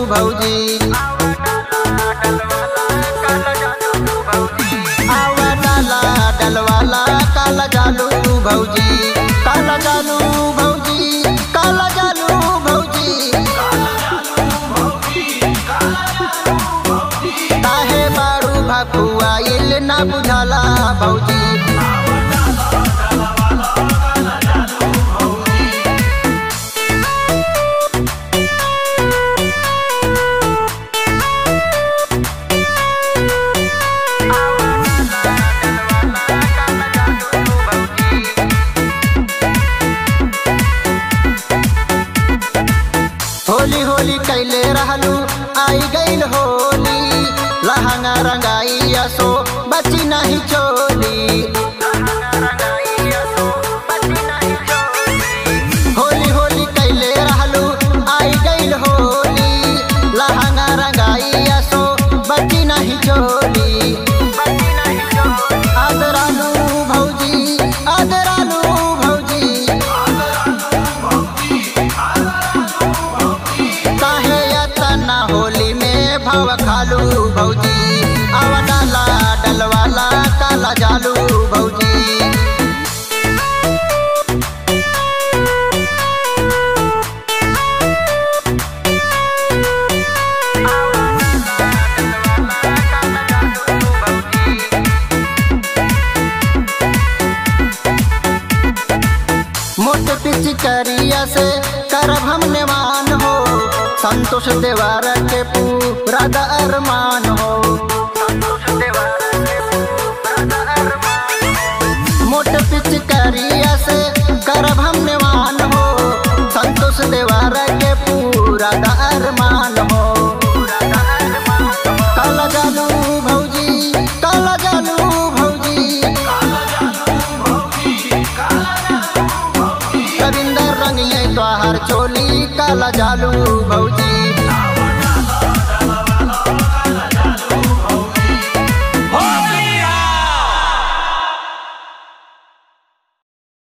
भौजी आवा डाला डलवाला काला जालू भौजी काला जालू भौजी काला जालू भौजी काहे बारू भकुआइल ना बुझाला भौजी होली होली कैले रहलू आई गईल होली लहंगा रंगाई असो बची नहीं चोली होली होली कैले रहलू आई गईल होली लहंगा रंगाई असो बची नहीं चोली आदरालू भौजी आदरालू भौजी काहे यतना होली में भव खालू भौजी आवा डाला डलवाला काला जालू भौजी मोट पिचकरिया से करब हम नेवान हो संतोष देवार के पूरा द अरमान हो मोट पिचकरिया से करब हम नेवान हो संतोष देवार के पूरा द अरमान हो काला जालू भौजी काला जालू भौजी रविंदर रंगिए तोहर चोली काला जालू भौजी